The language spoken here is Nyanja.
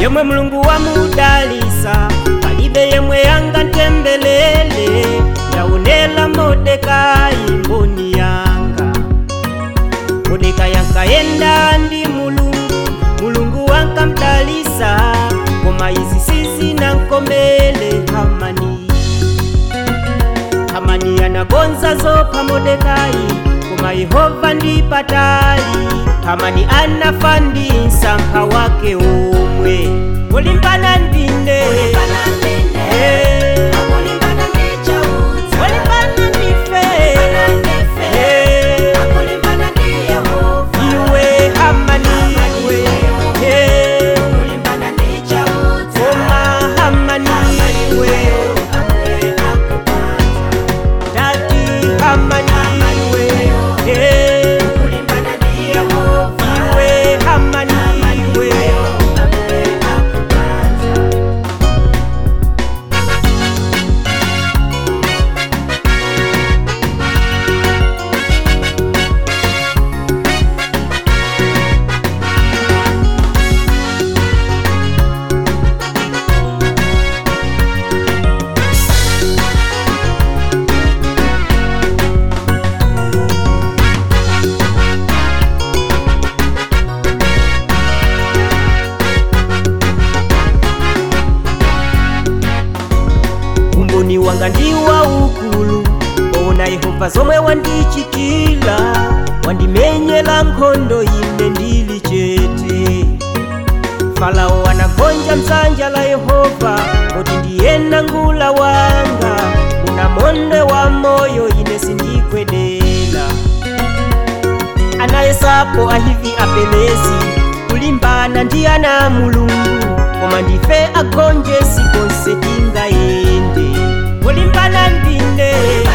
yemwe mulungu wamudalisa palibe yemwe angantembelele yaonela modekai mboni yanga modekai ankayenda ndi mulungu mulungu wankamdalisa koma izi sizinankomele hamani hamani anagonza zopha modekai koma yehova ndi patali hamani anafa ndi msampha wake omwe kulimbana ndine Eh, kulimbana ndife Eh, iwe hamani iwe Eh, koma hamani iwe dati hamani iwe Eh, iwe hamani iwe umboni wanga ndi waukulu ona yehova zomwe wandichitila wandimenyela nkhondo ine ndili chete farao anagonja mdzanja la yehova kuti ndiyena ngula wanga muna monde wa moyo ine sindikwenela anayesapo ahivi apelezi kulimbana ndi ana mulungu koma ndife agonje sikonse tingayende kulimbana ndine